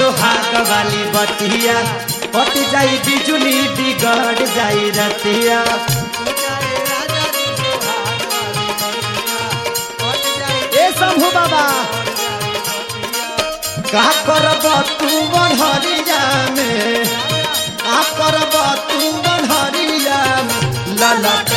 सुहाग वाली बतिया पट जाई बिजुली बिगड़ जाई रतिया ए शंभू बाबा का करब तू बनहरिया में का करब तू बनहरिया में ललके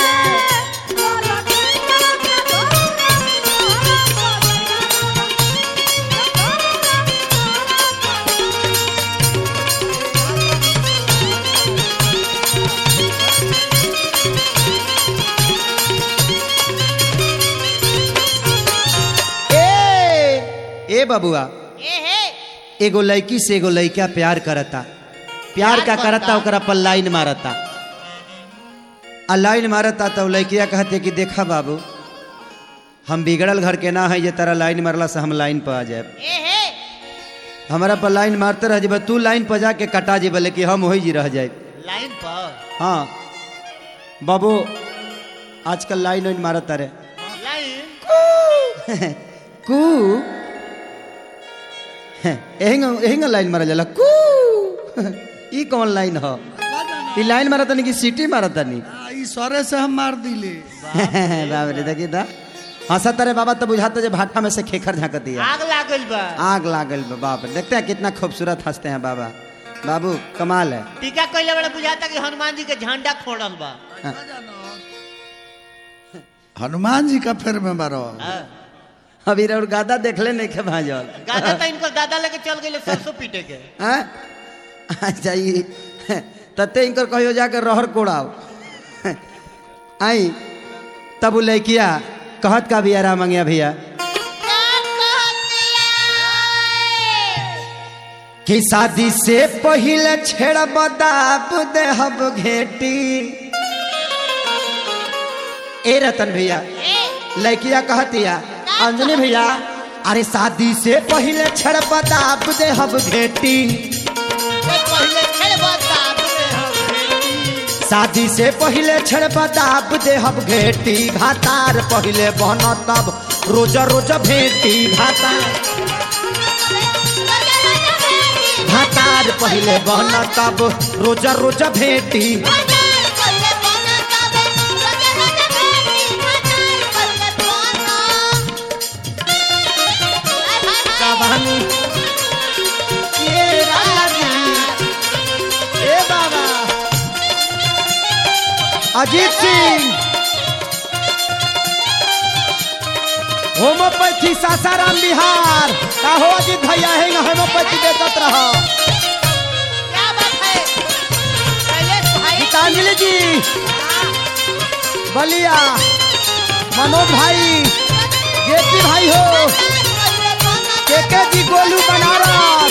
ए ए बबुआ ए हे एगो लड़की से एगो लड़का प्यार करता प्यार का प्यार करता करता। ओकरा पर लाइन मारता आ लाइन मारता तो लड़किया कहते कि देखा बाबू हम बिगड़ल घर के ना है ये तरह लाइन मारला से हम लाइन पर आ जाए ए हे हमारा पर लाइन मारते रह जेबे तू लाइन पर जाके कटा जेबे लेकिन हम वही जी रह जाए लाइन पर हाँ बाबू आजकल लाइन वाइन मारत रे लाइन कू एहिंगा एहिंगा लाइन मारल जाला कू ई कौन लाइन ह ई लाइन मारत नहीं कि सीटी मारत नहीं आ, ई सरे से हम मार दिले बाप रे देखी ता हंसत रे बाबा तो बुझाता जे भाटा में से खेखर झांक दिया आग लागल बा आग लागल बा बाप रे देखते हैं कितना खूबसूरत हंसते हैं बाबा बाबू कमाल है टीका कइले बड़ा बुझाता कि हनुमान जी के झंडा खोड़ल बा हनुमान जी का फिर में बारो हाँ। अभी और गादा देखले नहीं के भाजल गादा तो इनको दादा लेके चल गए सरसों पीटे के हैं? अच्छा ये तते इनकर कहियो जाकर रहर कोड़ाओ आई तब उ लड़किया कहत का बियारा मंगिया भैया कि शादी से पहले छेड़ बदाब देहब घेटी ए रतन भैया लड़किया कहतिया अंजनी भैया अरे शादी से पहले छेड़ बदाब देहब घेटी पहले खेल बताब में हम शादी से पहले छड़ बदाब देहब घेटी भातार पहले बन तब रोज रोज भेटी भातार भातार पहले बन तब रोज रोज भेटी कहानी ये रानी ए बाबा अजीत सिंह होम्योपैथी सासाराम बिहार का हो अजीत भैया है होम्योपैथी देत रहा क्या बात है शैलेश भाई गीतांजलि जी बलिया मनोज भाई जेपी भाई हो केके जी गोलू बनारस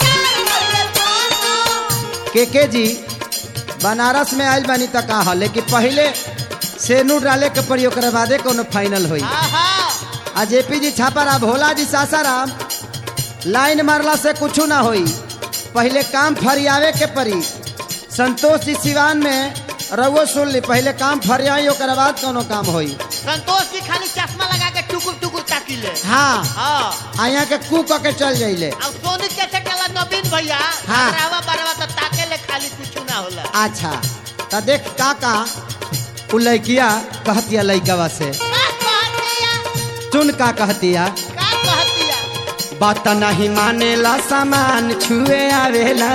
केके जी बनारस में आयल बानी तक कहा लेकिन पहले सेनू डाले के पड़ी ओकरे बादे कोनो फाइनल होई आहा आ जेपी जी छापारा भोला जी सासाराम लाइन मारला से कुछ ना होई पहले काम फरियावे के पड़ी संतोष जी सिवान में रउओ सुन ली पहले काम फरियाई ओकर बाद कोनो काम होई संतोष जी खाली चश्मा लगा के टुकुर टुकुर ताकिले हाँ हाँ आ यहाँ के कू क के चल जाइले अब सोनी कैसे चला नवीन भैया हाँ। रावा बरवा तो ताके ले खाली कुछ ना होला अच्छा तो देख का का उ लड़किया कहतिया लड़कवा से का कहतिया सुन का कहतिया का कहतिया बात नहीं मानेला सामान छुए आवेला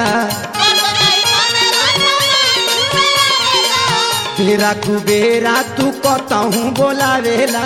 बेरा कुबेरा तू कतहूँ बोलावेला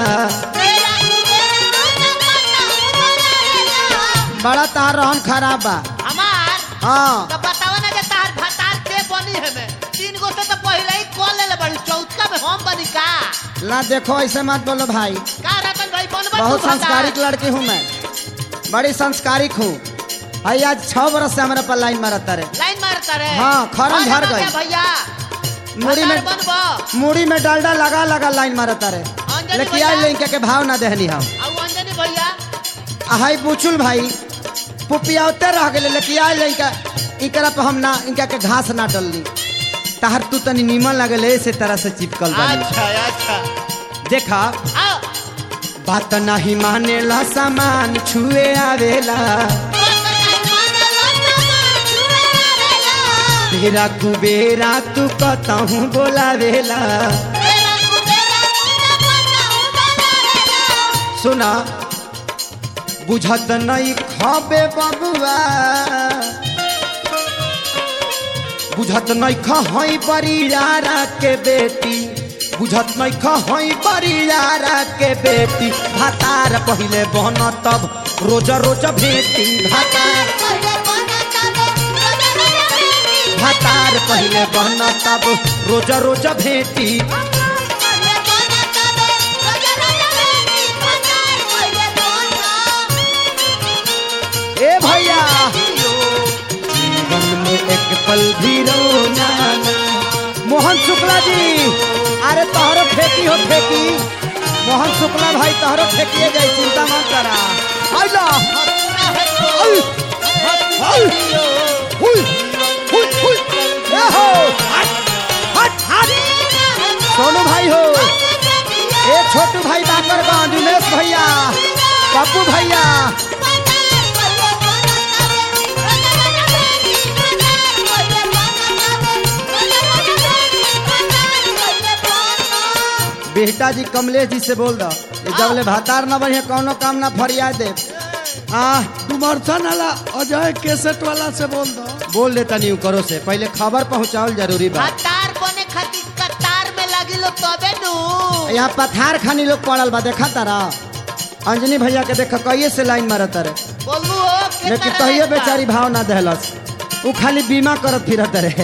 बड़ा तार रहन खराब बा हमार हाँ तो बतावा ना जे तार भतार के बनी है में तीन गो से तो पहले ही कॉल ले ले बड़ी चौथा में हम बनी का ला देखो ऐसे मत बोलो भाई का रतन भाई बनबा बहुत संस्कारिक लड़की हूँ मैं बड़ी संस्कारिक हूँ भाई आज छह बरस से हमारे पर लाइन मारता रहे लाइन मारता रे हाँ, खरम झड़ गई। भैया मुड़ी में बनबो मुड़ी में डालडा लगा लगा लाइन मारता रहे अंजलि लेकिन भैया। आज लेके के भाव ना देहनी हम अब अंजनी भैया आ हाई बुचुल भाई पुपियाते रह गए लेकिन आज लेके इकरा पे हम ना इनका के घास ना डलनी ताहर तू तनी नीमन लगल ऐसे तरह से चिपकल बानी अच्छा अच्छा देखा आओ बात नहीं मानेला सामान छुए आवेला बेरा कुबेरा तू कतहूँ बोलावेला सुना बुझत नहीं खबे बबुआ बुझत नहीं खहई बरियारा के बेटी बुझत नहीं खहई बरियारा के बेटी भातार पहिले बन तब रोज रोज भेटी भातार भातार पहिले बन तब रोज रोज भेटी ए भैया जीवन में एक पल भी रोना ना। मोहन शुक्ला जी अरे तोहरो फेंकी हो फेंकी मोहन शुक्ला भाई तोहरो फेंकिए जाए चिंता मत करा आइला आई, आई, हुई, हुई, हुई, ए हो, हट, हट, हट। सोनू भाई हो ए छोटू भाई बाकर गांव दिनेश भैया पप्पू भैया बेटा जी कमलेश जी से बोल दो ये जबले भातार न बढ़िया कौनो काम ना फरियाद दे हाँ डुमरथन वाला अजय केसेट वाला से बोल दो बोल देता नहीं करो से पहले खबर पहुंचाओ जरूरी बा कतार बने खातिर कतार में लगी लो तबे नु यहाँ पथार खानी लोग पड़ल बा देखा तारा अंजनी भैया के देख कहिए से लाइन मारत रे बोलू हो के लेकिन तरह कहिए रहता। बेचारी भाव ना दहलस वो खाली बीमा करत फिरत रहे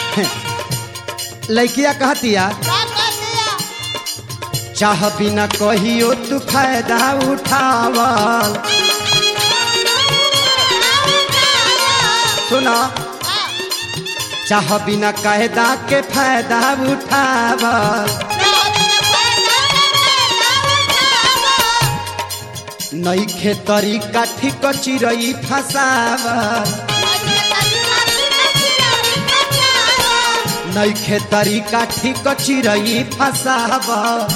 लड़किया कहतिया का कर दिया चाह बिना कहियो तू फायदा उठावल सुना चाह बिना कायदा के फायदा उठावल नईखे तरीका ठीक चिरई फसावल नईखे तरीका ठीक चिरई फसावल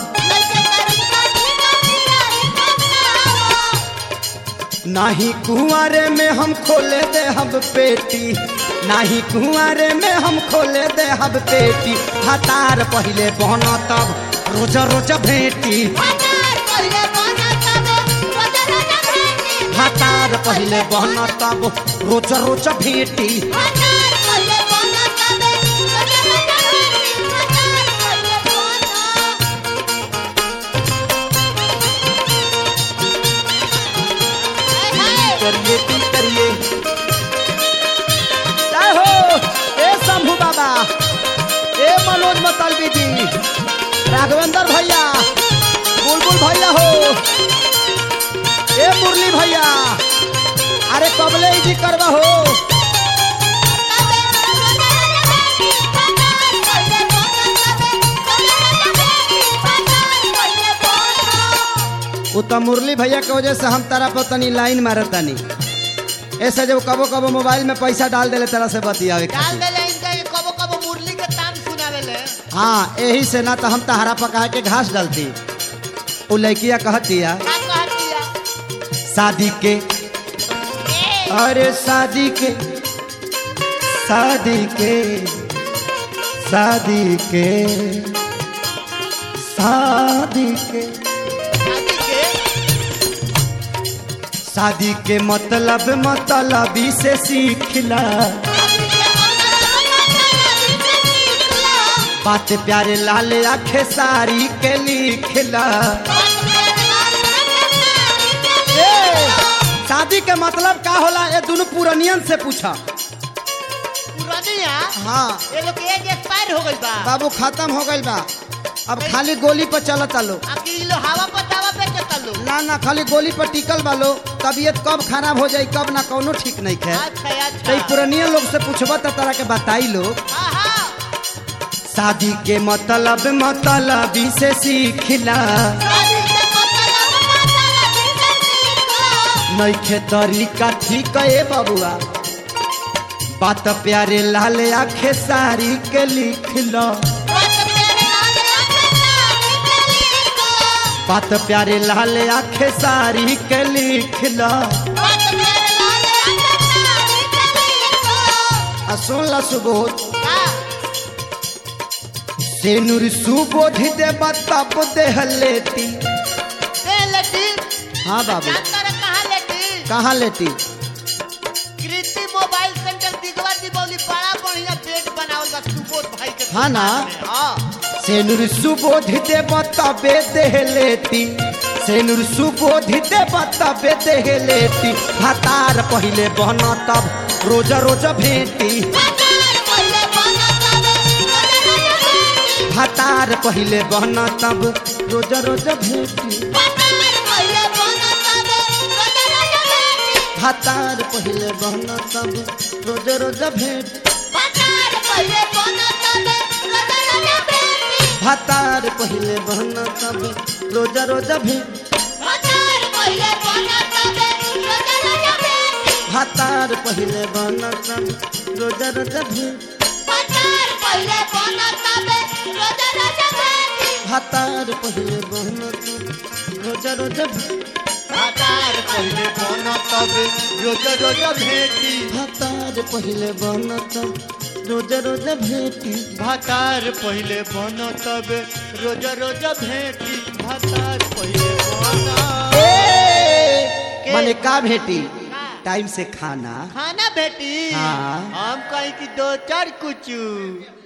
नाही कुंवारे में हम खोले दे हम पेटी नाही कुंवारे में हम खोले दे हम पेटी हतार पहले बना तब रोज रोज भेटी हतार पहले बना तब रोज रोज भेटी करिए ती करिए जय हो ए शंभू बाबा ए मनोज मतलबी जी राघवेंद्र भैया बुलबुल भैया हो ए मुरली भैया अरे कबले जी करवा हो वो तो मुरली भैया के वजह से हम तारा पर तनी लाइन मारत तनी ऐसे जब कबो कबो मोबाइल में पैसा डाल देले तरह से बतियावे डाल खातिर। देले इनका ये कबो कबो मुरली के तान सुनावेले हाँ यही से ना तो हम तहरा पका के घास डालती वो लड़किया कहतिया का कह दिया शादी के अरे शादी के शादी के शादी के शादी के शादी के शादी के मतलब मतलबी से सीखला बात प्यारे लाल आखे सारी के लिखला ए, शादी के मतलब का होला ये दोनों पुरनियन से पूछा पुरानिया हाँ ये लोग के एज एक्सपायर हो गइल बा बाबू खत्म हो गइल बा अब खाली गोली पर चलता लो अब ई लोग हवा पर दावा पे चलता लो ना ना खाली गोली पर टिकल बा लो तबीयत कब खराब हो जाई कब ना कौनो ठीक नहीं खे अच्छा तो ई अच्छा पुरनिया लोग से पूछबा तो तरह के बताई लो हाँ हाँ शादी के मतलब मतलबी से सीखला नईखे तरीका ठीक है बबुआ बात प्यारे लाल आखे सारी के लिख लो बात प्यारे लाल आखे सारी के लिख लो आ सुन ला सुबोध से नूर सुबोध दे तब देह लेती ए लेटी हाँ बाबू जानता रे कहाँ लेटी कहाँ लेती कृति मोबाइल सेंटर दिगवा दीपावली बड़ा बढ़िया बेड बनावल बा सुबोध भाई के हाँ ना? दुकान में। हाँ से नूर सुबोध दे तबे देह लेती से नूर सुबोध दे तबे देह लेती हतार पहिले बन तब रोज रोज भेटी हतार पहिले बन तब रोज रोज भेटी हतार पहिले बन तब रोज रोज भेटी हतार पहिले बन तब रोज रोज भेटी हतार पहिले बन तब रोज रोज भेटी हतार पहिले बन तब रोज रोज भेटी हतार पहिले बन तब रोज रोज भेटी हतार पहिले बन तब रोज रोज भेटी भातार पहिले बन तब रोज रोज भेटी भातार पहिले बन माने का भेटी टाइम से खाना खाना बेटी हाँ। हम कहीं की दो चार कुछ